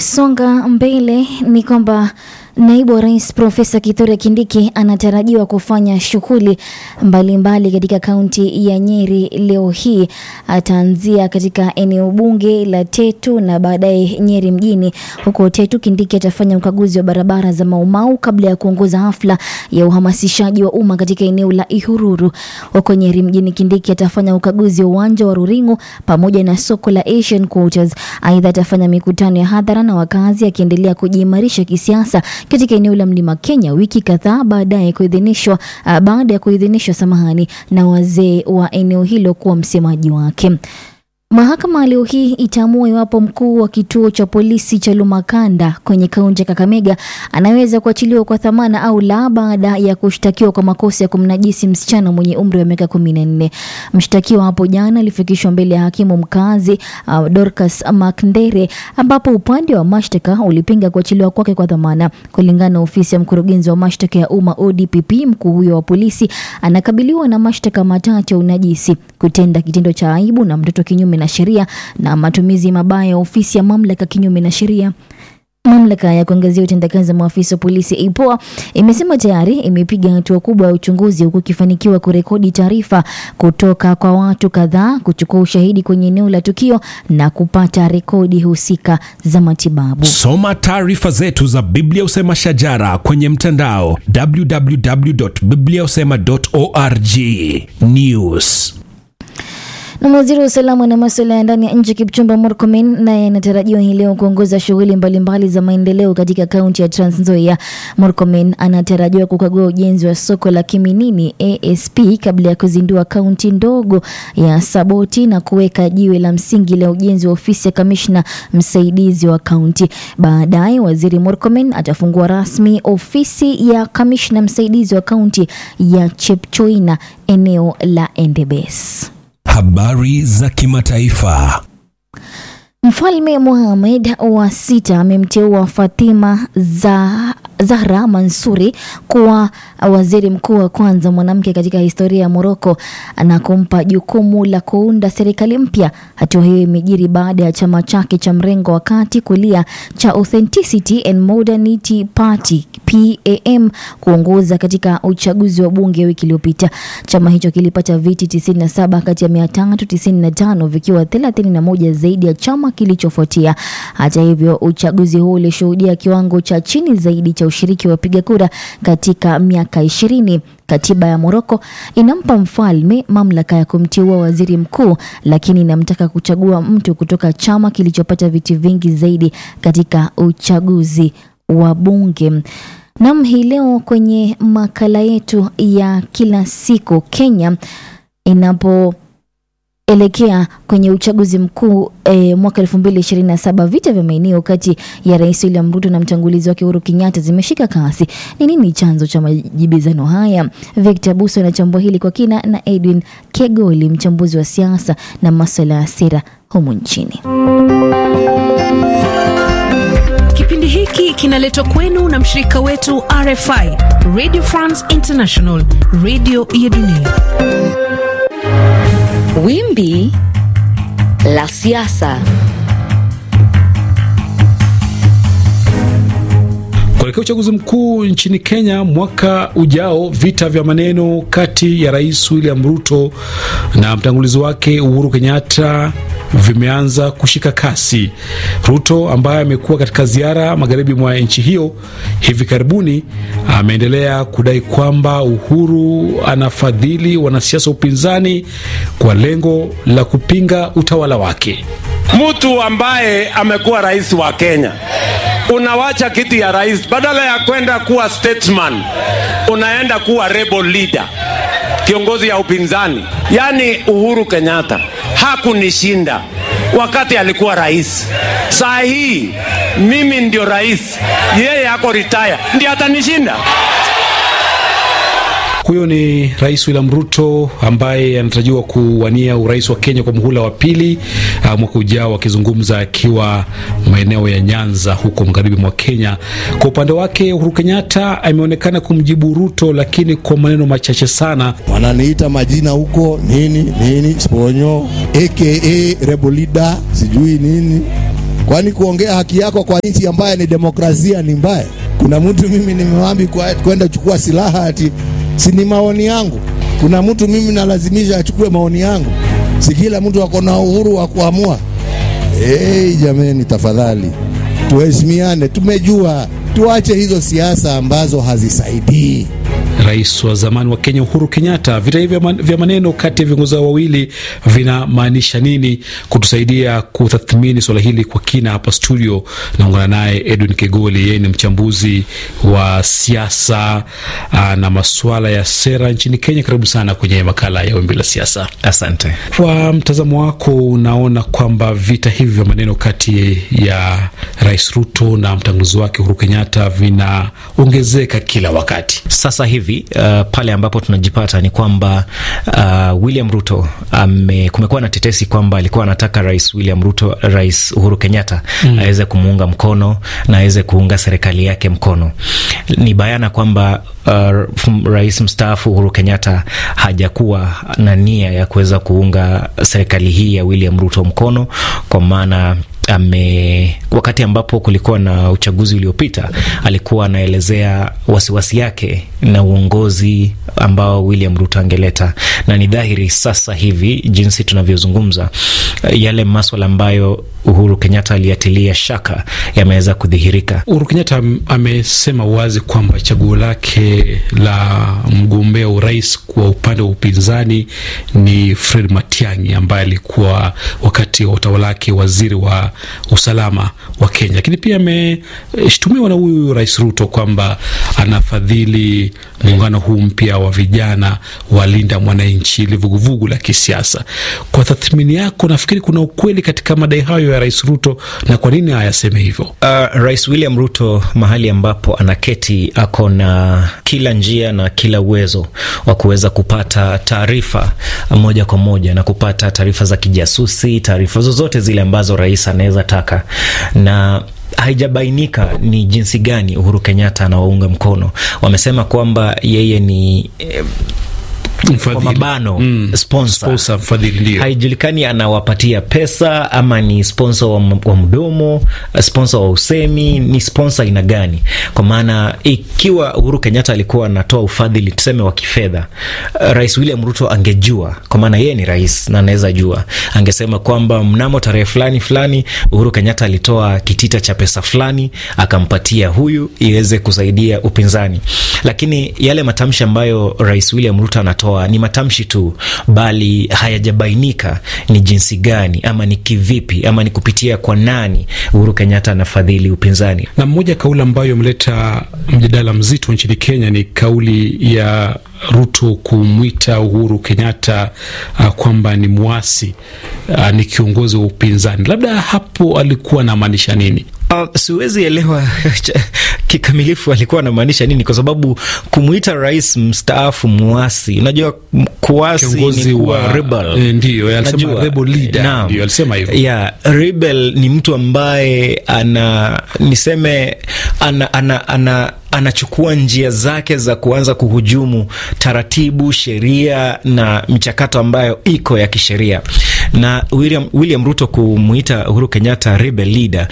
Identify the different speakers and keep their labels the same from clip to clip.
Speaker 1: Tukisonga mbele ni kwamba Naibu wa Rais Profesa Kithure Kindiki anatarajiwa kufanya shughuli mbalimbali katika kaunti ya Nyeri leo hii. Ataanzia katika eneo bunge la Tetu na baadaye Nyeri mjini. Huko Tetu, Kindiki atafanya ukaguzi wa barabara za Maumau kabla ya kuongoza hafla ya uhamasishaji wa umma katika eneo la Ihururu. Huko Nyeri mjini, Kindiki atafanya ukaguzi wa uwanja wa Ruringu pamoja na soko la Asian Quarters. Aidha, atafanya mikutano ya hadhara na wakazi, akiendelea kujiimarisha kisiasa katika eneo la Mlima Kenya wiki kadhaa baadaye kuidhinishwa uh, baada ya kuidhinishwa samahani na wazee wa eneo hilo kuwa msemaji wake. Mahakama leo hii itaamua iwapo mkuu wa kituo cha polisi cha Lumakanda kwenye kaunti ya Kakamega anaweza kuachiliwa kwa dhamana au la baada ya kushtakiwa kwa makosa ya kumnajisi msichana mwenye umri wa miaka kumi na nne. Mshtakiwa hapo jana alifikishwa mbele ya hakimu mkazi uh, Dorcas Makndere ambapo upande wa mashtaka ulipinga kuachiliwa kwake kwa dhamana. Kulingana na ofisi ya mkurugenzi wa mashtaka ya umma ODPP, mkuu huyo wa polisi anakabiliwa na mashtaka matatu ya unajisi, kutenda kitendo cha aibu na mtoto kinyume na sheria na matumizi mabaya ya ofisi ya mamlaka kinyume na sheria. Mamlaka ya kuangazia utendakazi wa maafisa wa polisi IPOA imesema tayari imepiga hatua kubwa ya uchunguzi huku ikifanikiwa kurekodi taarifa kutoka kwa watu kadhaa, kuchukua ushahidi kwenye eneo la tukio na kupata rekodi husika za matibabu.
Speaker 2: Soma taarifa zetu za Biblia Usema Shajara kwenye mtandao www.bibliausema.org. News
Speaker 1: Na waziri wa usalama na masuala ya ndani ya nchi Kipchumba Murkomen naye anatarajiwa hii leo kuongoza shughuli mbalimbali za maendeleo katika kaunti ya Trans Nzoia. Murkomen anatarajiwa kukagua ujenzi wa soko la Kiminini ASP kabla ya kuzindua kaunti ndogo ya Saboti na kuweka jiwe la msingi la ujenzi wa ofisi ya kamishna msaidizi wa kaunti. Baadaye waziri Murkomen atafungua rasmi ofisi ya kamishna msaidizi wa kaunti ya Chepchoina eneo la Endebess.
Speaker 2: Habari za kimataifa.
Speaker 1: Mfalme Mohamed wa sita amemteua Fatima za Zahra Mansuri kuwa waziri mkuu wa kwanza mwanamke katika historia ya Moroko na kumpa jukumu la kuunda serikali mpya. Hatua hiyo imejiri baada ya chama chake cha mrengo wa kati kulia cha Authenticity and Modernity Party PAM kuongoza katika uchaguzi wa bunge wiki iliyopita. Chama hicho kilipata viti 97 kati ya 395 vikiwa 31 zaidi ya chama kilichofuatia. Hata hivyo, uchaguzi huu ulishuhudia kiwango cha chini zaidi cha ushiriki wa wapiga kura katika miaka ishirini. Katiba ya Moroko inampa mfalme mamlaka ya kumteua waziri mkuu, lakini inamtaka kuchagua mtu kutoka chama kilichopata viti vingi zaidi katika uchaguzi wa bunge. Nam, hii leo kwenye makala yetu ya kila siku, Kenya inapo elekea kwenye uchaguzi mkuu e, mwaka elfu mbili ishirini na saba vita vya maeneo kati ya Rais William Ruto na mtangulizi wake Uhuru Kenyatta zimeshika kasi. Ni nini chanzo cha majibizano haya? Victor Buso anachambua hili kwa kina, na Edwin Kegoli, mchambuzi wa siasa na masuala ya sera humu nchini.
Speaker 3: Kipindi hiki kinaletwa kwenu na mshirika wetu RFI, Radio France International, radio ya dunia.
Speaker 4: Wimbi la siasa.
Speaker 5: Kuelekea uchaguzi mkuu nchini Kenya mwaka ujao, vita vya maneno kati ya Rais William Ruto na mtangulizi wake Uhuru Kenyatta vimeanza kushika kasi. Ruto ambaye amekuwa katika ziara magharibi mwa nchi hiyo hivi karibuni, ameendelea kudai kwamba Uhuru anafadhili wanasiasa wa upinzani kwa lengo la kupinga utawala wake.
Speaker 6: Mtu ambaye amekuwa rais wa Kenya unawacha kiti ya rais, badala ya kwenda kuwa statesman, unaenda kuwa rebel leader, kiongozi ya upinzani. Yaani Uhuru Kenyatta hakunishinda wakati alikuwa rais. Saa hii mimi ndio rais, yeye ako retire, ndio atanishinda.
Speaker 5: Huyo ni Rais William Ruto ambaye anatarajiwa kuwania urais wa Kenya kwa muhula wa pili uh, mwaka ujao, akizungumza akiwa maeneo ya Nyanza huko magharibi mwa Kenya. Kwa upande wake, Uhuru Kenyatta ameonekana kumjibu Ruto, lakini kwa maneno machache sana.
Speaker 7: Wananiita majina huko nini nini, Sponyo aka Rebel Leader, sijui nini Kwani kuongea haki yako kwa nchi ambayo ni demokrasia ni mbaya? Kuna mtu mimi nimewambi kwa- kwenda chukua silaha ati si ni maoni yangu? Kuna mtu mimi nalazimisha achukue maoni yangu? Si kila mtu ako na uhuru wa kuamua? Hey, jameni, tafadhali tuheshimiane. Tumejua, tuache hizo siasa ambazo hazisaidii.
Speaker 5: Rais wa zamani wa Kenya Uhuru Kenyatta. Vita hivi vya man- vya maneno kati ya viongozi hao wawili vinamaanisha nini? Kutusaidia kutathmini swala hili kwa kina, hapa studio naungana naye Edwin Kegoli. Yeye ni mchambuzi wa siasa aa, na masuala ya sera nchini Kenya. Karibu sana kwenye makala ya Wimbi la Siasa.
Speaker 8: Asante.
Speaker 5: Kwa mtazamo wako, unaona kwamba vita hivi vya maneno kati ya Rais Ruto na mtangulizi wake Uhuru Kenyatta vinaongezeka kila wakati?
Speaker 8: Sasa hivi uh, pale ambapo tunajipata ni kwamba uh, William Ruto ame, kumekuwa na tetesi kwamba alikuwa anataka Rais William Ruto, Rais Uhuru Kenyatta mm. aweze kumuunga mkono na aweze kuunga serikali yake mkono. Ni bayana kwamba uh, Rais mstaafu Uhuru Kenyatta hajakuwa na nia ya kuweza kuunga serikali hii ya William Ruto mkono kwa maana ame wakati ambapo kulikuwa na uchaguzi uliopita alikuwa anaelezea wasiwasi yake na uongozi ambao William Ruto angeleta, na ni dhahiri sasa hivi jinsi tunavyozungumza, yale maswala ambayo Uhuru Kenyatta aliyatilia shaka yameweza kudhihirika.
Speaker 5: Uhuru Kenyatta am- amesema wazi kwamba chaguo lake la mgombea urais kwa upande wa upinzani ni Fred Matiang'i ambaye alikuwa wakati wa utawala wake waziri wa usalama wa Kenya, lakini pia ameshtumiwa na huyu Rais Ruto kwamba anafadhili muungano huu mpya wa vijana walinda mwananchi, ili vuguvugu la kisiasa. Kwa tathmini yako, nafikiri kuna ukweli katika madai hayo ya Rais Ruto, na kwa nini ayaseme hivyo?
Speaker 8: Uh, Rais William Ruto mahali ambapo anaketi ako na kila njia na kila uwezo wa kuweza kupata taarifa moja kwa moja na kupata taarifa za kijasusi, taarifa zozote zile ambazo rais anaweza taka na haijabainika ni jinsi gani Uhuru Kenyatta anawaunga mkono. Wamesema kwamba yeye ni eh, kwa
Speaker 5: Mfadhili.
Speaker 8: mabano
Speaker 5: Mm.
Speaker 8: sponsor.
Speaker 5: Sponsor, mfadhili, ndio.
Speaker 8: Haijulikani anawapatia pesa ama ni sponsor wa, m- wa mdomo, sponsor wa usemi, ni sponsor aina gani? Kwa maana ikiwa Uhuru Kenyatta alikuwa anatoa ufadhili tuseme wa kifedha, uh, Rais William Ruto angejua, kwa maana yeye ni rais na anaweza jua, angesema kwamba mnamo tarehe fulani fulani Uhuru Kenyatta alitoa kitita cha pesa fulani akampatia huyu iweze kusaidia upinzani, lakini yale matamshi ambayo Rais William Ruto anatoa ni matamshi tu, bali hayajabainika ni jinsi gani ama ni kivipi ama ni kupitia kwa nani Uhuru Kenyatta anafadhili upinzani.
Speaker 5: na mmoja kauli ambayo imeleta mjadala mzito nchini Kenya ni kauli ya Ruto kumwita Uhuru Kenyatta uh, kwamba ni mwasi uh, ni kiongozi wa upinzani. Labda hapo alikuwa anamaanisha nini?
Speaker 8: Uh, siwezi elewa kikamilifu alikuwa anamaanisha nini, kwa sababu kumwita rais mstaafu muasi, unajua m- kuasi
Speaker 5: Kiongozi
Speaker 8: ni kuwa
Speaker 5: wa-
Speaker 8: rebel.
Speaker 5: eh, ndiyo, alisema
Speaker 8: Unajua,
Speaker 5: rebel leader,
Speaker 8: naam.
Speaker 5: ndiyo, alisema hivyo.
Speaker 8: Yeah, rebel ni mtu ambaye ana niseme ana, ana, ana anachukua njia zake za kuanza kuhujumu taratibu, sheria na michakato ambayo iko ya kisheria. Na William, William Ruto kumuita Uhuru Kenyatta rebel leader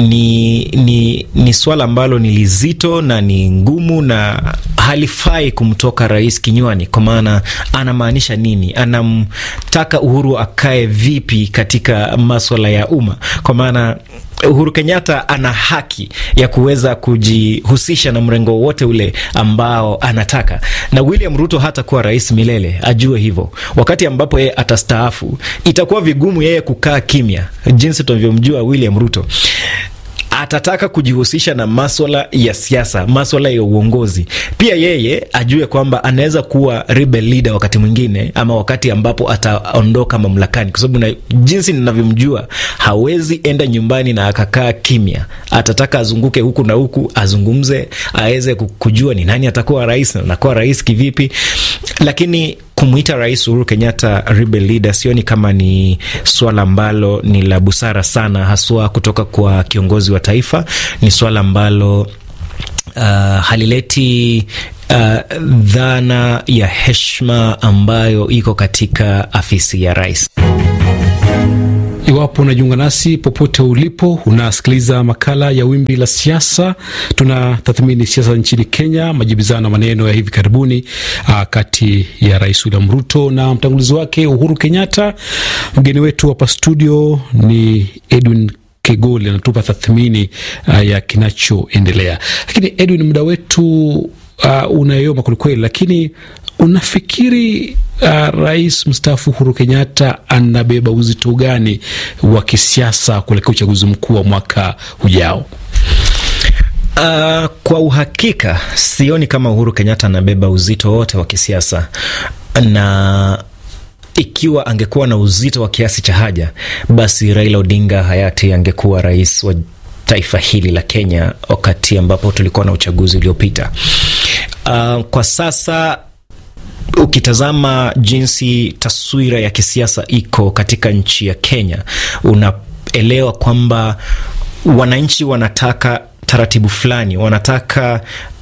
Speaker 8: ni, ni, ni swala ambalo ni lizito na ni ngumu na halifai kumtoka rais kinywani, kwa maana anamaanisha nini? Anamtaka Uhuru akae vipi katika maswala ya umma? Kwa maana Uhuru Kenyatta ana haki ya kuweza kujihusisha na mrengo wowote ule ambao anataka, na William Ruto hata kuwa rais milele, ajue hivyo. Wakati ambapo yeye atastaafu, itakuwa vigumu yeye kukaa kimya, jinsi tunavyomjua William Ruto atataka kujihusisha na maswala ya siasa, maswala ya uongozi. Pia yeye ajue kwamba anaweza kuwa rebel leader wakati mwingine, ama wakati ambapo ataondoka mamlakani, kwa sababu na jinsi ninavyomjua, hawezi enda nyumbani na akakaa kimya. Atataka azunguke huku na huku, azungumze, aweze kujua ni nani atakuwa rais na anakuwa rais kivipi, lakini kumwita rais Uhuru Kenyatta rebel leader sioni kama ni swala ambalo ni la busara sana, haswa kutoka kwa kiongozi wa taifa. Ni swala ambalo uh, halileti uh, dhana ya heshima ambayo iko katika afisi ya rais.
Speaker 5: Iwapo unajiunga nasi popote ulipo, unasikiliza makala ya Wimbi la Siasa. Tunatathmini siasa nchini Kenya, majibizano maneno ya hivi karibuni uh, kati ya Rais William Ruto na mtangulizi wake Uhuru Kenyatta. Mgeni wetu hapa studio ni Edwin Kegoli anatupa tathmini uh, ya kinachoendelea. Lakini Edwin, muda wetu uh, unayoma kwelikweli, lakini unafikiri uh, rais mstaafu Uhuru Kenyatta anabeba uzito gani wa kisiasa kuelekea uchaguzi mkuu wa mwaka ujao?
Speaker 8: Uh, kwa uhakika sioni kama Uhuru Kenyatta anabeba uzito wote wa kisiasa na ikiwa angekuwa na uzito wa kiasi cha haja, basi Raila Odinga hayati angekuwa rais wa taifa hili la Kenya wakati ambapo tulikuwa na uchaguzi uliopita. Uh, kwa sasa ukitazama jinsi taswira ya kisiasa iko katika nchi ya Kenya, unaelewa kwamba wananchi wanataka taratibu fulani, wanataka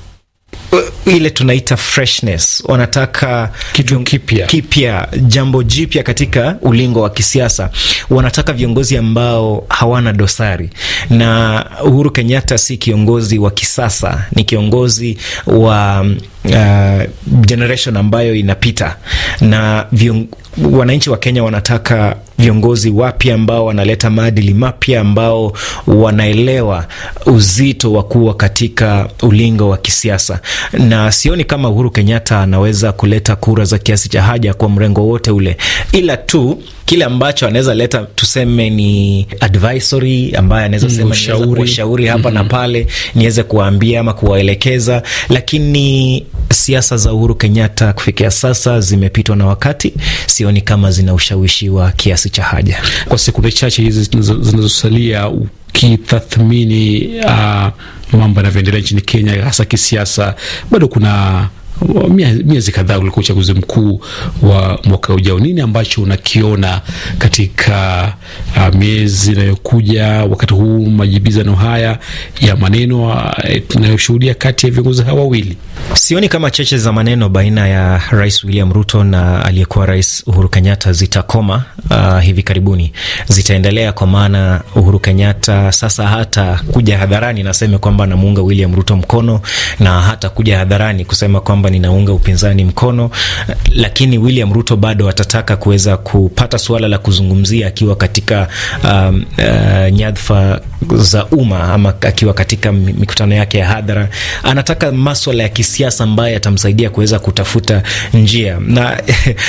Speaker 8: ile tunaita freshness, wanataka
Speaker 5: kitu kipya
Speaker 8: kipya, jambo jipya katika ulingo wa kisiasa. Wanataka viongozi ambao hawana dosari, na Uhuru Kenyatta si kiongozi wa kisasa, ni kiongozi wa uh, generation ambayo inapita na vion, wananchi wa Kenya wanataka viongozi wapya ambao wanaleta maadili mapya, ambao wanaelewa uzito wa kuwa katika ulingo wa kisiasa, na sioni kama Uhuru Kenyatta anaweza kuleta kura za kiasi cha haja kwa mrengo wote ule, ila tu kile ambacho anaweza leta tuseme ni advisory ambaye anaweza sema
Speaker 5: ushauri,
Speaker 8: ushauri hapa mm -hmm. na pale niweze kuwaambia ama kuwaelekeza, lakini siasa za Uhuru Kenyatta kufikia sasa zimepitwa na wakati. Sioni kama zina ushawishi wa kiasi cha haja.
Speaker 5: Kwa sekunde chache hizi zinazosalia, ukitathmini uh, mambo yanavyoendelea nchini Kenya hasa kisiasa, bado kuna miezi kadhaa ulikuwa uchaguzi mkuu wa mwaka ujao. Nini ambacho unakiona katika uh, miezi inayokuja, wakati huu majibizano haya ya maneno tunayoshuhudia uh, kati ya viongozi hawa wawili?
Speaker 8: Sioni kama cheche za maneno baina ya Rais William Ruto na aliyekuwa Rais Uhuru Kenyatta zitakoma uh, hivi karibuni. Zitaendelea kwa maana Uhuru Kenyatta sasa hata kuja hadharani naseme kwamba anamuunga William Ruto mkono na hata kuja hadharani kusema kwamba ninaunga upinzani mkono, lakini William Ruto bado atataka kuweza kupata suala la kuzungumzia akiwa katika um, uh, nyadhifa za umma ama akiwa katika mikutano yake ya hadhara. Anataka maswala ya kisiasa ambayo yatamsaidia kuweza kutafuta njia na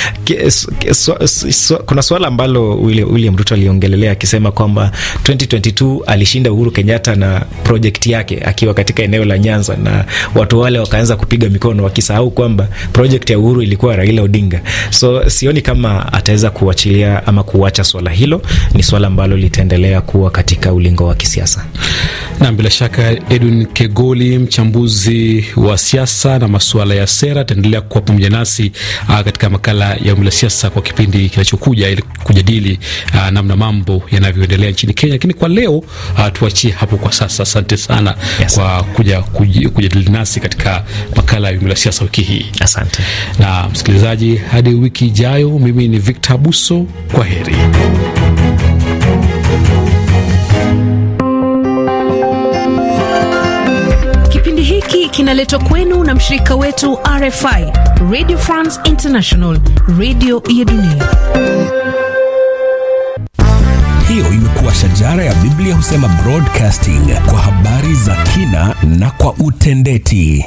Speaker 8: so, so, kuna suala ambalo William Ruto aliongelelea akisema kwamba 2022 alishinda Uhuru Kenyatta na project yake akiwa katika eneo la Nyanza, na watu wale wakaanza kupiga mikono wakisahau kwamba project ya Uhuru ilikuwa Raila Odinga. So sioni kama ataweza kuachilia ama kuacha swala hilo. Ni swala ambalo litaendelea kuwa katika ulingo wa kisiasa.
Speaker 5: Na bila shaka Edwin Kegoli, mchambuzi wa siasa na masuala ya sera, ataendelea kuwa pamoja nasi uh, katika makala ya Wimbi la Siasa kwa kipindi kinachokuja ili kujadili uh, namna mambo yanavyoendelea nchini Kenya. Lakini kwa leo uh, tuachie hapo kwa sasa. Asante sana
Speaker 8: Yes.
Speaker 5: kwa kuja kuj- kujadili nasi katika makala ya Wimbi la Siasa wiki hii.
Speaker 8: Asante.
Speaker 5: Na msikilizaji, hadi wiki ijayo, mimi ni Victor Abuso, kwa heri.
Speaker 3: Kipindi hiki kinaletwa kwenu na mshirika wetu RFI, Radio France International, radio ya dunia.
Speaker 2: Hiyo imekuwa shajara ya Biblia husema broadcasting kwa habari za kina na kwa utendeti.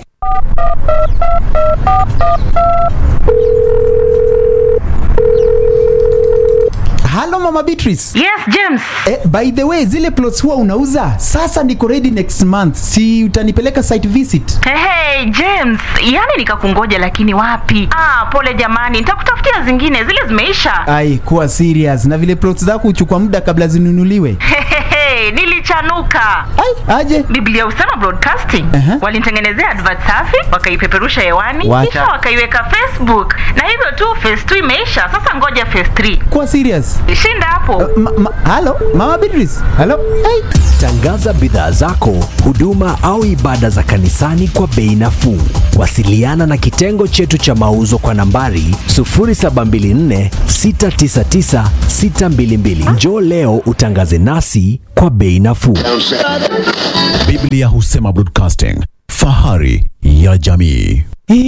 Speaker 9: Halo Mama Beatrice.
Speaker 10: Yes, James.
Speaker 9: Eh, by the way, zile plots huwa unauza? Sasa niko ready next month. Si utanipeleka site visit?
Speaker 10: Hey, hey, James, yani nikakungoja lakini wapi? Ah, pole jamani, nitakutafutia zingine, zile zimeisha.
Speaker 9: Ai, kuwa serious. Na vile plots zako huchukua muda kabla zinunuliwe.
Speaker 10: Hey, hey, hey, kuchanuka.
Speaker 9: Ai, aje
Speaker 10: Biblia Usema Broadcasting
Speaker 9: Aha.
Speaker 10: walinitengenezea advert safi, wakaipeperusha hewani,
Speaker 9: Wacha.
Speaker 10: kisha wakaiweka Facebook, na hivyo tu phase 2 imeisha. Sasa ngoja phase 3
Speaker 9: kuwa serious
Speaker 10: shinda hapo.
Speaker 9: ma, ma, halo mama Beatrice halo hey.
Speaker 11: Tangaza bidhaa zako, huduma au ibada za kanisani kwa bei nafuu. Wasiliana na kitengo chetu cha mauzo kwa nambari 0724 699 622. Njoo leo utangaze nasi kwa bei nafuu.
Speaker 12: Biblia Husema Broadcasting, fahari ya jamii.